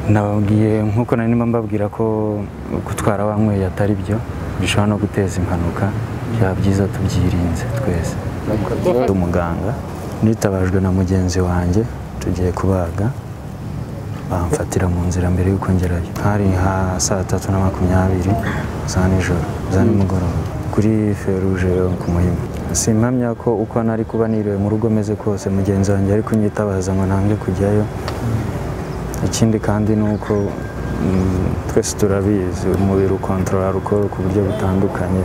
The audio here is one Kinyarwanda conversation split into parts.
nababwiye nk'uko nari ndimo mbabwira ko gutwara wanyweye atari byo bishobora no guteza impanuka byaba byiza tubyirinze twese umuganga nitabajwe na mugenzi wanjye tugiye kubaga bamfatira mu nzira mbere y'uko ngerayo hari nka saa tatu na makumyabiri za nijoro za nimugoroba kuri feruje yo ku muhima simpamya ko uko nari kuba niriwe mu rugo meze kose mugenzi wanjye ari kunyitabaza ngo ntange kujyayo ikindi kandi ni uko mm, twese turabizi umubiri ukontorora alukoro ku buryo butandukanye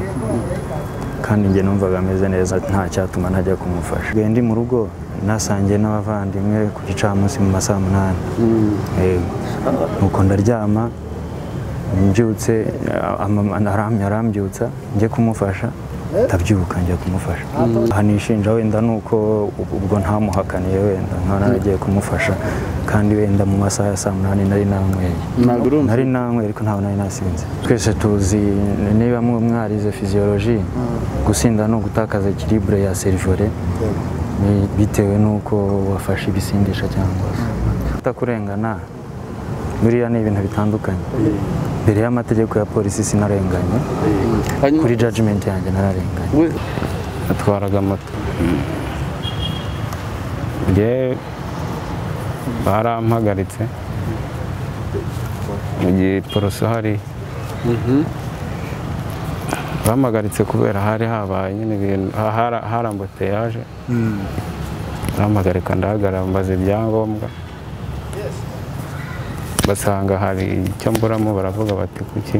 kandi njye numvaga ameze neza nta cyatuma ntajya kumufasha Ngiye ndi mu rugo nasangiye n'abavandimwe ku gicamunsi mu ma saa munani Yego. nuko ndaryama mbyutse a- ama- aram- arambyutsa njye kumufasha ndabyuka njya kumufasha aha nishinja wenda ni uko ub- ubwo ntamuhakaniye wenda nkaba naragiye kumufasha kandi wenda mu masaha ya saa munani nari nanyweye ntabwo urumva nari nanywe ariko ntabwo nari nasinze twese tuzi niba mwe mwarize fiziyoloji gusinda ni ugutakaza kiribure ya serivore ni- bitewe n'uko wafashe ibisindisha cyangwa kutakurengana biriya ni ibintu bitandukanye mbere y'amategeko ya polisi sinarenganye hanyuma kuri jajimenti yanjye nararenganye we atwaraga moto njye barampagaritse mu gihe poroso hari bampagaritse kubera hari habaye nyine ibintu ha- hari- hari ambuteyaje barampagarika ndahagarara mbaza ibyangombwa basanga hari icyo mburamo baravuga bati kuki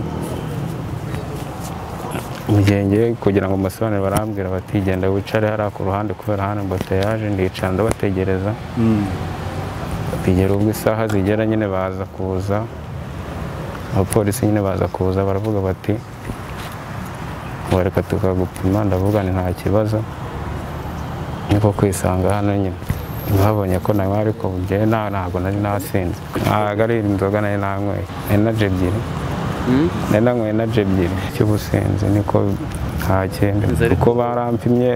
mu gihe ngiye kugira ngo mbasobanurire barambwira bati genda wicare hariya ku ruhande kubera hano mboteyaje ndicara ndabategereza bategera ubwo isaha zigera nyine baza kuza abapolisi nyine baza kuza baravuga bati bareka tukagupima ndavuga ni nta kibazo niko kwisanga hano nyine babonye ko nawe ariko njyewe nta- ntabwo nari nasinze ntabwo ari inzoga nari nanyweye enaji ebyiri nari nanyweye enaji ebyiri cy'ubusinzi niko nta kindi Inzara kuko barampimye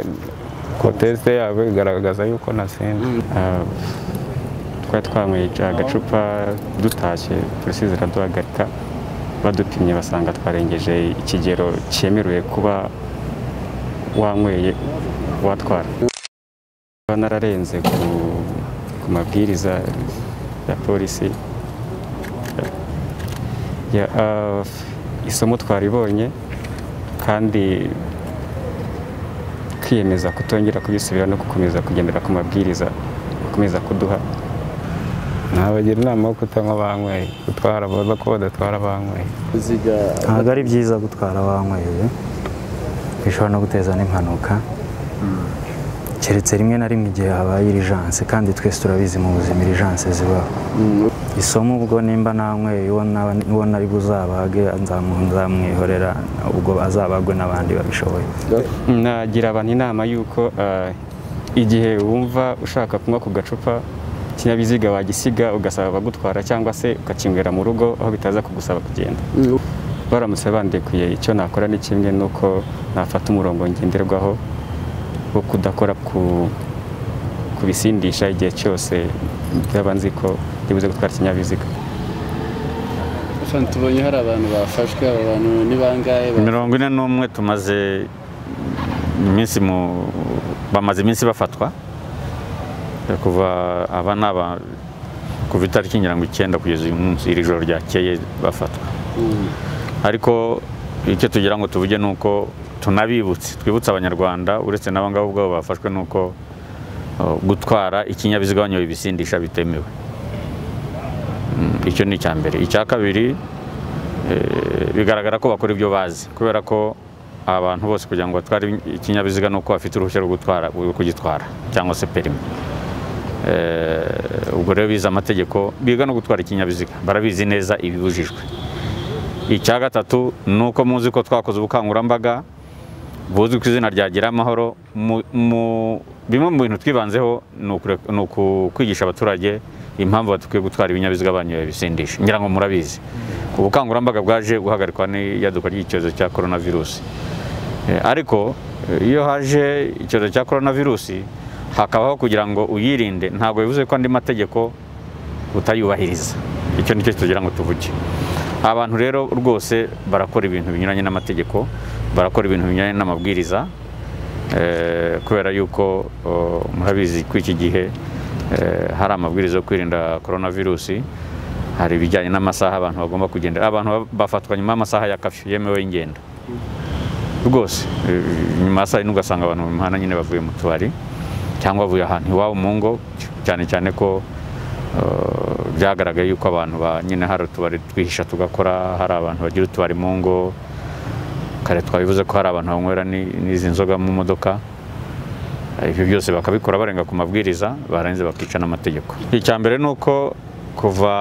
ko tesite yabo igaragaza yuko nasinze Ah, twari twanyweye agacupa dutashye polisi ziraduhagarika badupimye basanga twarengeje ikigero cyemerewe kuba wanyweye watwara kuba nararenze ku, ku mabwiriza ya polisi ya, ah, isomo twaribonye kandi kwiyemeza kutongera kubisubira no gukomeza kugendera ku mabwiriza bakomeza kuduha nabagira inama yo kutanywa banyweye gutwara baza ko badatwara banyweye uziga ntabwo ari byiza gutwara wanyweye bishobora no guteza n'impanuka keretse rimwe na rimwe igihe habaye irijanse kandi twese turabizi mu buzima irijanse zibaho isomo ubwo nimba nanyweye uwo naba- uwo nari buzabage nzamu- nzamwihorera ubwo azabagwe n'abandi babishoboye nagira abantu inama y'uko ah, igihe wumva ushaka kunywa ku gacupa ikinyabiziga wagisiga ugasaba abagutwara cyangwa se ukakinywera mu rugo aho bitaza kugusaba kugenda baramutse bandekuye icyo nakora ni kimwe n'uko nafata umurongo ngenderwaho wo kudakora ku ku bisindisha igihe cyose byaba nzi ko ntibuze gutwara ikinyabiziga hano tubonye hari abantu bafashwe aba bantu ni bangahe Ba- mirongo ine n'umwe tumaze iminsi mu bamaze iminsi bafatwa kuva aba ni aba kuva itariki ngira ngo icyenda kugeza uyu munsi iri joro ryakeye bafatwa Mm. ariko icyo tugira ngo tuvuge ni uko tunabibutse twibutse abanyarwanda uretse n'abangabo ubwabo bafashwe ni uko uh, gutwara ikinyabiziga wanyoye ibisindisha bitemewe Mm, icyo ni icya mbere icya kabiri eh, bigaragara ko bakora ibyo bazi kubera ko abantu bose kugira ngo batware ikinyabiziga ni uko bafite uruhushya rwo gutwara rwo kugitwara cyangwa se perimi Eh, ubwo rero bize amategeko biga no gutwara ikinyabiziga barabizi neza ibibujijwe icya gatatu ni uko muzi ko twakoze ubukangurambaga buzwi ku izina rya gira amahoro Mu- mu- bimwe mu bintu twibanzeho ni ukure- ni uku- kwigisha abaturage impamvu badakwiye gutwara ibinyabiziga banyoye ibisindisha ngira ngo murabizi ubukangurambaga bwaje guhagarikwa n'iyaduka ry'icyorezo cya korona virusi Eh, ariko eh, iyo haje icyorezo cya korona virusi hakabaho kugira ngo uyirinde ntabwo bivuze ko andi mategeko utayubahiriza icyo nicyo tugira ngo tuvuge abantu rero rwose barakora ibintu binyuranye n'amategeko barakora ibintu binyuranye n'amabwiriza eh, kubera yuko oh, murabizi ko iki gihe eh, hari amabwiriza yo kwirinda korona virusi hari ibijyanye n'amasaha abantu bagomba kugendera abantu ba- bafatwa nyuma y'amasaha ya kafi yemewe y'ingendo rwose eh, nyuma ya saa yine ugasanga abantu mu mihanda nyine bavuye mu tubari cyangwa bavuye ahantu iwabo mu ngo cyane cyane ko eh, byagaragaye yuko abantu ba nyine hari utubari twihisha tugakora hari abantu bagira utubari mu ngo kare twabivuze ko hari abantu banywera ni- n'izi nzoga mu modoka Eh, ibyo byose bakabikora barenga ku mabwiriza barangiza bakica n'amategeko icya mbere ni uko kuva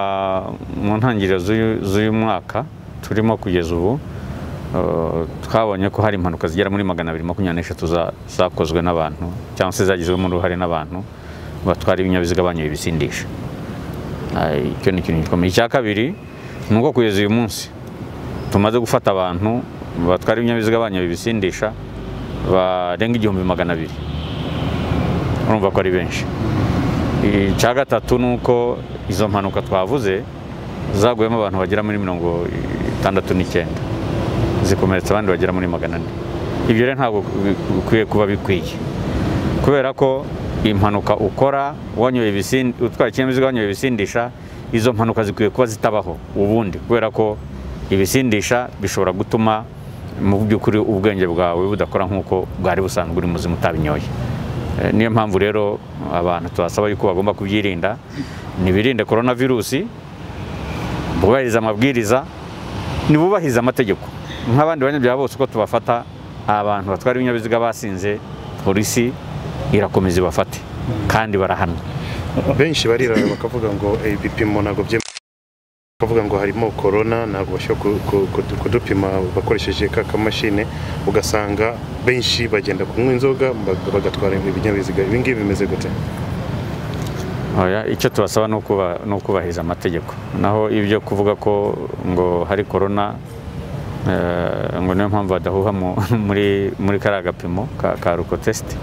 mu ntangiriro z'uyu- z'uyu mwaka turimo kugeza ubu eh, twabonye ko hari impanuka zigera muri magana abiri makumyabiri n'eshatu za- zakozwe n'abantu cyangwa se zagizwemo uruhare n'abantu batwara ibinyabiziga banyoye ibisindisha Eh, icyo ni ikintu gikomeye icya kabiri ni uko kugeza uyu munsi tumaze gufata abantu batwara ibinyabiziga banyoye ibisindisha barenga igihumbi magana abiri urumva ko ari benshi icya gatatu ni uko izo mpanuka twavuze zaguyemo abantu bagera muri mirongo itandatu n'icyenda zikomeretsa abandi bagera muri magana ane ibyo rero ntabwo bikwiye kuba bikwiye kubera ko impanuka ukora wanyoye ibisindi utwara ikinyabiziga wanyoye ibisindisha izo mpanuka zikwiye kuba zitabaho ubundi kubera ko ibisindisha bishobora gutuma mu by'ukuri ubwenge bwawe budakora nk'uko bwari busanzwe uri muzima utabinyoye Eh, niyo mpamvu rero abantu tubasaba yuko bagomba kubyirinda ntibirinde korona virusi bubahiriza amabwiriza ntibubahirize amategeko nk'abandi banyabyaha bose uko tubafata abantu batwara ibinyabiziga basinze polisi irakomeza ibafate kandi barahanwa benshi barirara bakavuga ngo "Eh, ibipimo ntabwo byemewe bakavuga ngo harimo korona ntabwo bashobora ku- ku- kudu- kudupima bakoresheje ka kamashini ugasanga benshi bagenda kunywa inzoga bag- bagatwara ibinyabiziga ibi ngibi bimeze gute Oya, icyo tubasaba ni ukuba- ni ukubahiriza amategeko naho ibyo kuvuga ko ngo hari korona eh, ngo niyo mpamvu badahuha mu- muri muri kariya gapimo ka ka rukotesite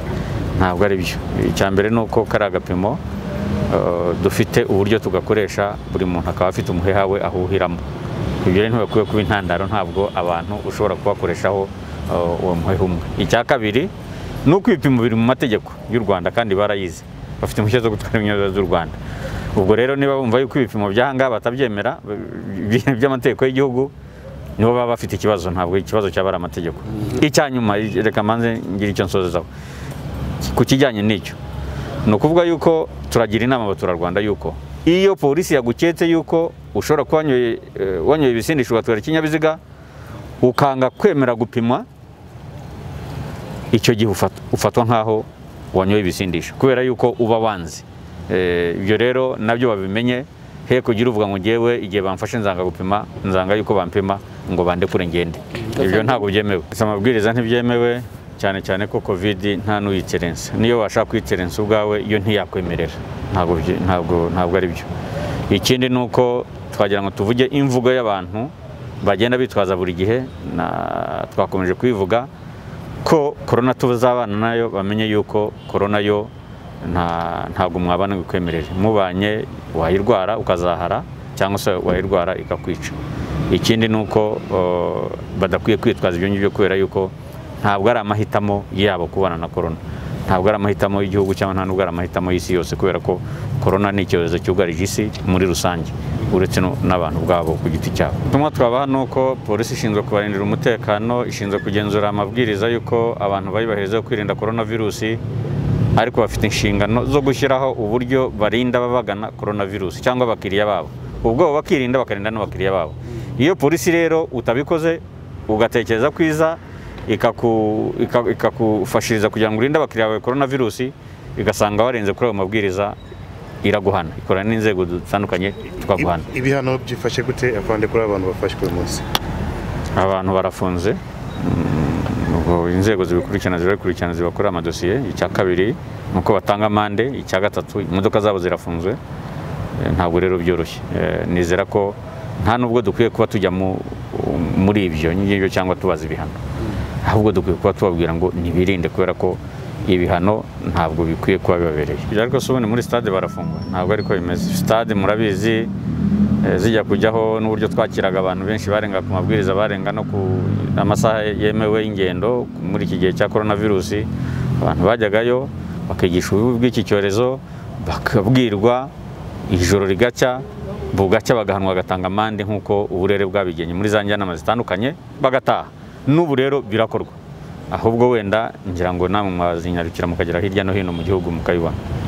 ntabwo ari byo icya mbere ni uko kariya gapimo eh, dufite uburyo tugakoresha buri muntu akaba afite umuheha we ahuhiramo ibyo rero ntibakwiye kuba intandaro ntabwo abantu ushobora kubakoreshaho eh, uwo muheha umwe icya kabiri ni uko ibipimo biri mu mategeko y'u rwanda kandi barayizi bafite impushya zo gutwara ibinyabiziga by'u rwanda ubwo rero niba bumva yuko ibipimo by'ahangaha batabyemera by- by'amategeko y'igihugu nibo baba bafite ikibazo ntabwo ikibazo cyaba ari amategeko icya nyuma reka manze ngira icyo nsozezaho ku kijyanye n'icyo ni ukuvuga yuko turagira inama abaturarwanda yuko iyo polisi yaguketse yuko ushobora kuba wanyoye eh, wanyoye ibisindisha ugatwara ikinyabiziga ukanga kwemera gupimwa icyo gihe ufat- ufatwa nk'aho wanyoye ibisindisha kubera yuko uba wanze Eh, ibyo rero nabyo babimenye he kugira uvuga ngo ngewe igihe bamfashe nzanga gupima nzanga yuko bampima ngo bandekure ngende ibyo ntabwo byemewe Gusa amabwiriza ntibyemewe cyane cyane ko covid nta n'uyiterensa niyo washaka kuyiterensa ubwawe yo ntiyakwemerera ntabwo bye- ntabwo ntabwo ari byo ikindi ni uko twagira ngo tuvuge imvugo y'abantu bagenda bitwaza buri gihe na- twakomeje kuyivuga ko korona tuzabana nayo bamenye yuko korona yo nta ntabwo mwabana ngo ikwemerere mubanye wayirwara ukazahara cyangwa se wayirwara ikakwica ikindi ni uko eh, badakwiye kwitwaza ibyo ngibyo kubera yuko ntabwo ari amahitamo yabo kubana na korona ntabwo ari amahitamo y'igihugu cyangwa nta nubwo ari amahitamo y'isi yose kubera ko korona ni icyorezo cyugarije isi muri rusange uretse no- n'abantu ubwabo ku giti cyabo ubutumwa twabaha ni uko polisi ishinzwe kubarindira umutekano ishinzwe kugenzura amabwiriza y'uko abantu bayubahiriza yo kwirinda korona virusi ariko bafite inshingano zo gushyiraho uburyo barinda ababagana korona virusi cyangwa abakiriya babo ubwo bo bakirinda bakarinda n'abakiriya babo iyo polisi rero utabikoze ugatekereza kwiza ikaku- ika- ikakufashiriza kugira ngo urinde abakiriya bawe korona virusi igasanga warenze kuri ayo mabwiriza iraguhana ikorana n'inzego zitandukanye tukaguhana Ibi- ibihano byifashe gute avande kuri abantu bafashwe uyu munsi abantu barafunze Mm, ubwo inzego zibikurikirana zirabikurikirana zibakorera amadosiye icya kabiri ni uko batanga amande icya gatatu imodoka zabo zirafunzwe Eh, ntabwo rero byoroshye Eh, nizera ko nta nubwo dukwiye kuba tujya mu- muri ibyo ngibyo cyangwa tubaza ibihano ahubwo dukwiye kuba tubabwira ngo ntibirinde kubera ko ibihano ntabwo bikwiye kuba bibabereye ibyo ariko si ubundi muri stade barafungwa ntabwo ariko bimeze stade murabizi eh, zijya kujyaho n'uburyo twakiraga abantu benshi barenga ku mabwiriza barenga no ku amasaha yemewe y'ingendo muri iki gihe cya korona virusi abantu bajyagayo bakigisha ububi bw'iki cyorezo bakabwirwa ijoro rigacya bugacya bagahanwa bagatanga amande nk'uko uburere bwabigenye muri za njyanama zitandukanye bagataha n'ubu rero birakorwa ahubwo wenda ngira ngo namwe mwazinyarukira mukagera hirya no hino mu gihugu mukayibona